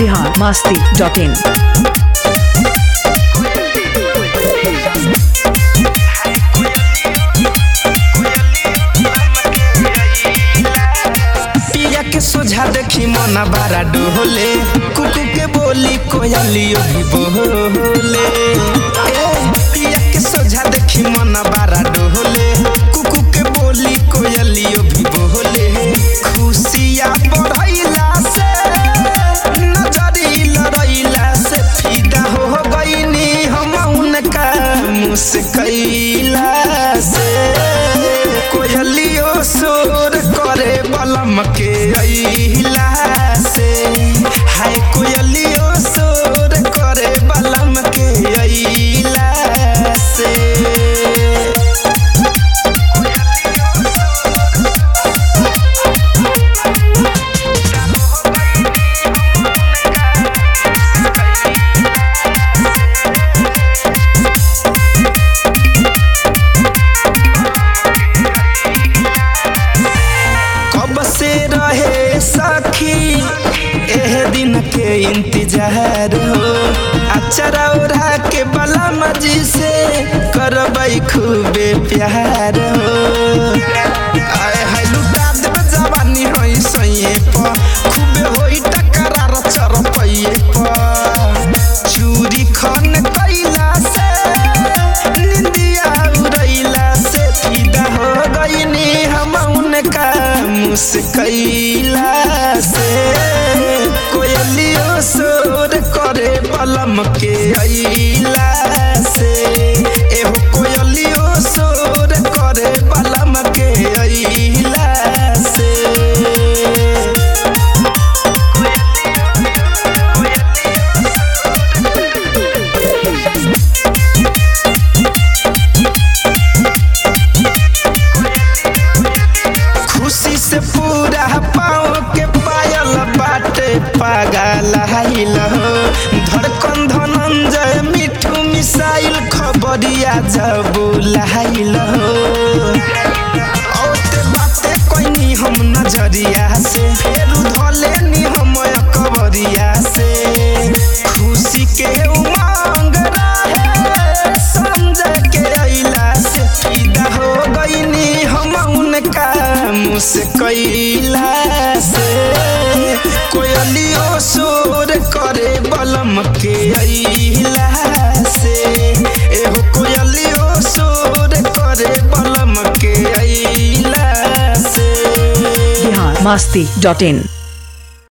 Bihar Masti dot in पिया के सोझा देखी मना बारा डोले कुकू के बोली कोयलियो भी बोले ए, पिया के सोझा देखी मना बारा डोले कुकू के बोली कोयलियो भी बोले खुशिया बढ़ैला से नजरी लड़ैला से फिदा हो गईनी हम उनका मुस्कैला से कोयलियो शोर करे बलम के अइला से हाय कोयलियो शोर करे बलम के अइला से कब से रहे सखी एह दिन के इंतजार हो अचरा उड़ा के बला मजी से करबई खूबे प्यार हो आए हाय लुटा देब जवानी होई सइए प खूबे होई टकरार चरपइए प चूरी खन कैला से निंदिया उड़ैला से फिदा हो गईनी हम उनका मुस्कैला से कोयलियो शोर करे बलम के अइला से एहो कोयलियो शोर करे बलम के अइला से खुशी से पूरा पाँव के पायल बाटे पागल हाइल हो धड़कन धनंजय मिठू मिसाइल खबरिया जब लाइल हो औते बाते कोइनी हम नजरिया से फेरू धले नी हम कबरिया से खुशी के उमंग रहे संजय के अइला से फिदा हो गईनी हम उनका मुस्कैला से कोयलियो शोर करे बलम के अइला से एहो कोयलियो शोर करे बलम के अइला से बिहार मस्ती डॉट इन